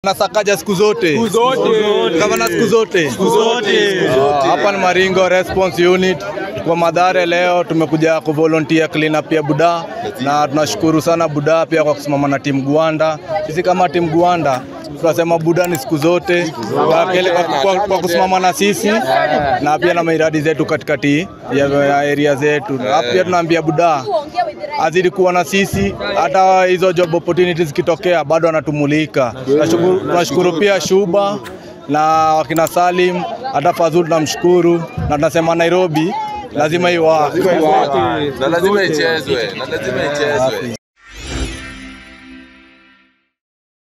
Nasakaja siku zote kama na siku zote Ah, hapa ni Maringo Response Unit kwa Madhare. Leo tumekuja kuvolunteer clean up ya Buda na tunashukuru sana Buda pia kwa kusimama na timu Gwanda. Sisi kama timu Gwanda tunasema Buda ni siku zote kwa, kele- kwa, kwa, kwa kusimama na sisi na pia na miradi zetu katikati ya, ya area zetu. Na pia tunaambia Buda azidi kuwa na sisi, hata hizo job opportunities zikitokea bado anatumulika. Tunashukuru, tunashukuru pia Shuba na wakina Salim, hata Fazul tunamshukuru, na tunasema Nairobi lazima iwa na lazima ichezwe na lazima ichezwe